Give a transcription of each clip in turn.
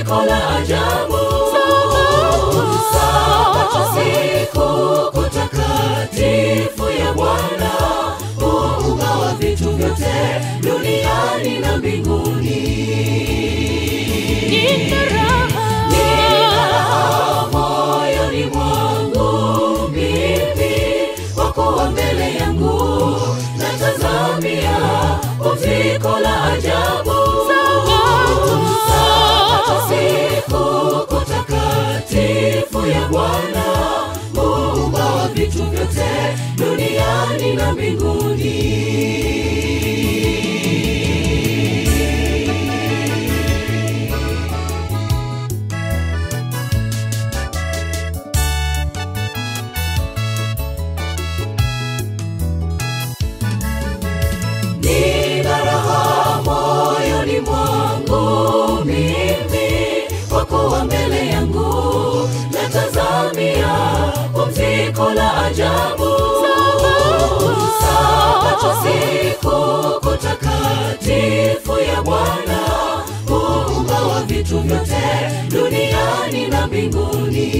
pumziko la ajabu sabato siku kutakatifu ya bwana muumba wa vitu vyote duniani na mbinguni Nina moyoni mwangu mimi wakuwa mbele yangu natazamia pumziko la ajabu Sabato siku kutakatifu ya bwana muumba wa vitu vyote duniani na mbinguni nina raha moyoni mwangu mimi kwa kuwa mbele yangu natazamia pumziko la ajabu sabato siku kutakatifu ya bwana muumba wa vitu vyote duniani na mbinguni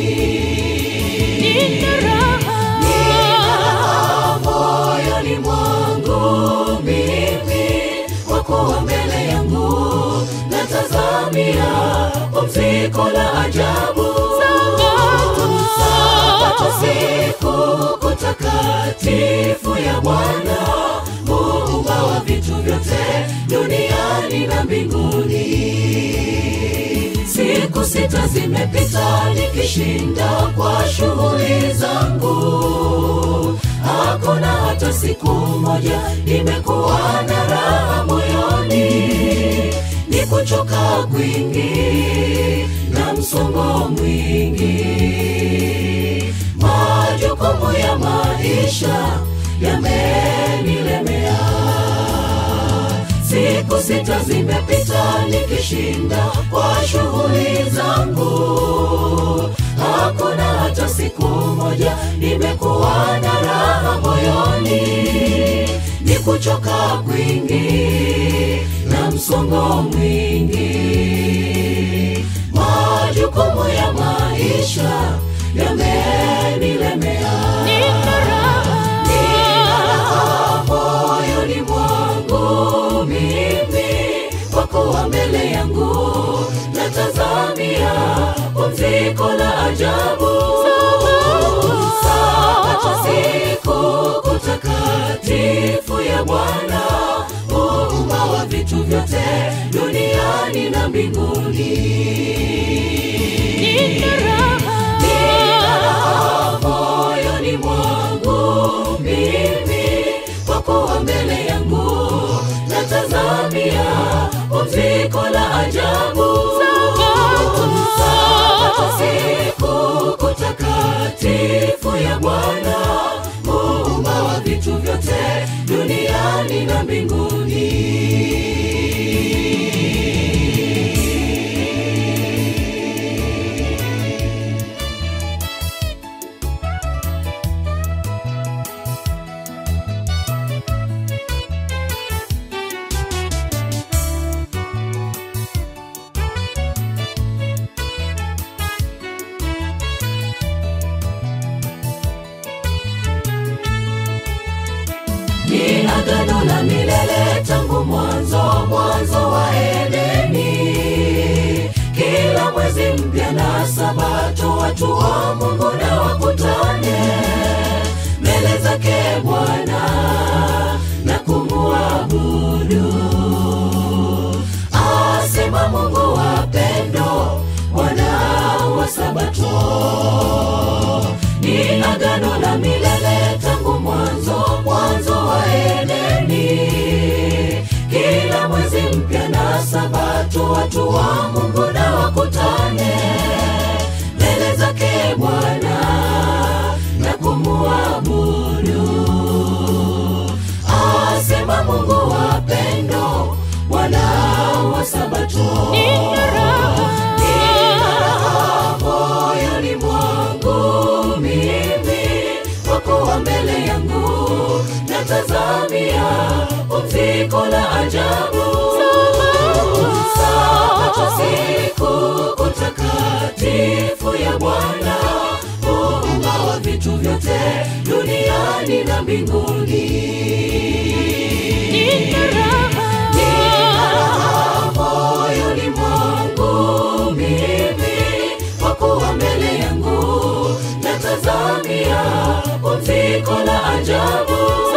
Nina moyoni mwangu mimi wakuwa mbele yangu natazamia pumziko la ajabu sabato siku kutakatifu ya bwana muumba wa vitu vyote duniani na mbinguni siku sita zimepita nikishinda kwa shughuli zangu hakuna hata siku moja imekuwa na raha moyoni ni kuchoka kwingi na msongo mwingi majukumu ya maisha yamenilemea siku sita zimepita nikishinda kwa shughuli zangu hakuna hata siku moja nimekuwa na raha moyoni ni kuchoka kwingi na msongo mwingi majukumu ya maisha yamenilemea Nina raha moyoni mwangu mimi kwa kuwa mbele yangu natazamia pumziko la ajabu sabato siku kutakatifu ya bwana muumba wa vitu vyote duniani na mbinguni Nina raha moyoni mwangu mimi kwa kuwa mbele yangu natazamia pumziko la ajabu sabato siku kutakatifu ya bwana muumba wa vitu vyote duniani na mbinguni ni agano la milele tangu mwanzo mwanzo wa edeni kila mwezi mpya na sabato watu wa mungu na wakutane mbele zake bwana na kumuabudu asema mungu wa pendo bwana wa sabato ni agano la milele tangu mwanzo mwanzo wa edeni kila mwezi mpya na sabato watu wa mungu na wakutane mbele zake bwana na kumuabudu asema mungu wa pendo bwana wa sabato Nina raha moyoni mwangu mimi kwa kuwa mbele yangu natazamia pumziko la ajabu sabato siku ya Bwana, muumba wa vitu vyote duniani na mbinguni. Nina raha. Nina raha moyoni mwangu mimi, kwa kuwa mbele yangu natazamia pumziko la ajabu.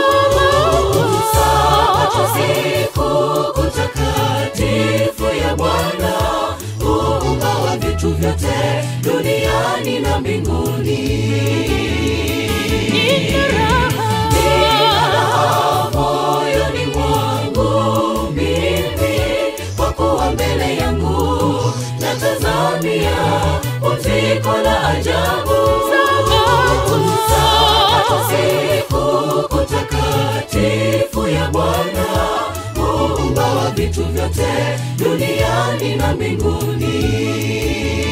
Sabato siku kutakatifu ya Bwana, muumba wa vitu vyote duniani na mbinguni. Nina raha. Nina raha moyoni mwangu mimi, kwa kuwa mbele yangu natazamia pumziko la ajabu. Sabato siku kutakatifu ya Bwana, muumba wa vitu vyote duniani na mbinguni.